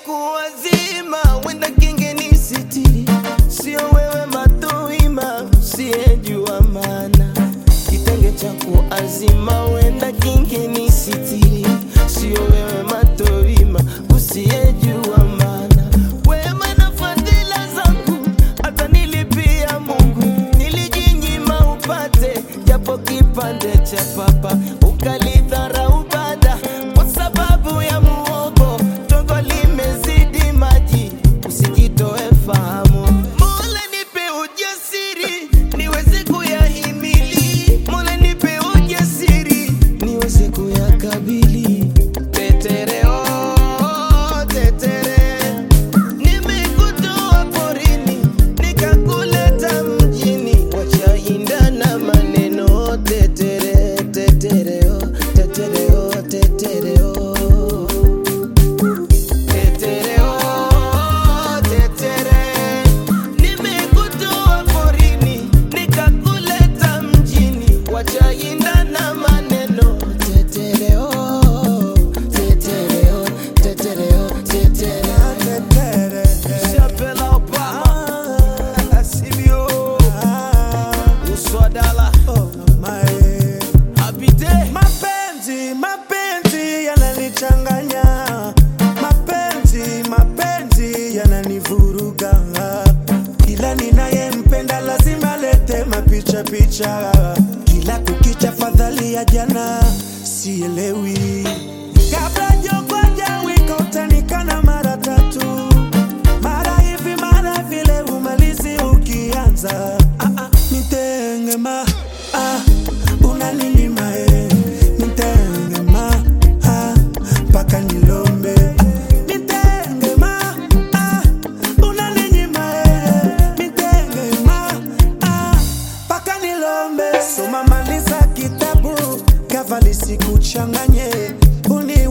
kuwazima wenda kingeni sitiri, sio wewe matoima usiyejua maana kitenge cha kuazima wenda kingeni sitiri, sio wewe matoima usiyejua maana wema na fadhila zangu hata nilipia Mungu nilijinyima upate japo kipande cha papa ukalidharau baada kwa sababu ya muogo tongo limezidi maji usijitoe fahamu Mola nipe ujasiri niweze kuyahimili Mola nipe ujasiri niweze kuyakabili tetereo tetere nimekutoa porini nikakuleta mjini wachaindana maneno tetere tetereo tetereo tetereo Tetereo, tetere, nimekutoa porini nikakuleta mjini, wachaindana maneno. Tetereo, tetereo, tetereo, tetere. Chapela Obama, Sibio, Uswadala, Abide. Mapenzi, mapenzi yananichanganya, mapenzi, mapenzi yananivuruga. Kila ninayempenda lazima lete mapicha picha, kila kukicha fadhali ya jana sielewi. Kabla jokoja wika utanikana mara tatu, mara hivi mara vile, umalizi ukianza. Ah, ah, nitengema ah, unaninyima eh, nitengema ah, mpaka nilombe ah, nitengema ah, unaninyima eh, nitengema ah, mpaka nilombe. Soma maliza kitabu kavali sikuchanganye, uni